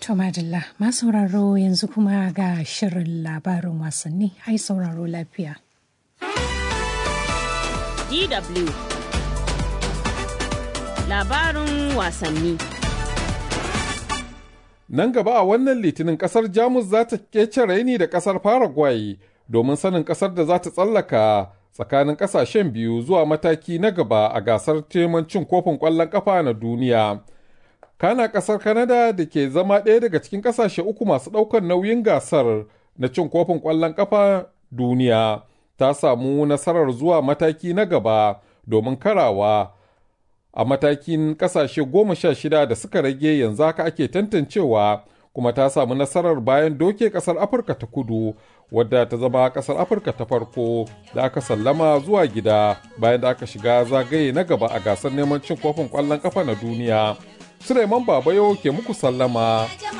To Madalla, ma sauraro yanzu kuma ga shirin labarin wasanni, ai sauraro lafiya. DW Labarin wasanni Nan gaba a wannan litinin kasar Jamus za ta kece raini da kasar Paraguay domin sanin kasar da za ta tsallaka tsakanin kasashen biyu zuwa mataki na gaba a gasar teman cin kofin ƙwallon ƙafa na duniya. Kana kasar Canada da ke zama ɗaya daga cikin kasashe uku masu ɗaukar nauyin gasar na cin kofin ƙwallon ƙafa duniya ta samu nasarar zuwa mataki na gaba domin karawa a matakin kasashe goma sha shida da suka rage yanzu haka ake tantancewa kuma ta samu nasarar bayan doke kasar afirka ta kudu wadda ta zama kasar afirka ta farko da aka sallama zuwa gida bayan da aka shiga zagaye na gaba a gasar neman cin kofin kwallon kafa na duniya suleiman babayo ke muku sallama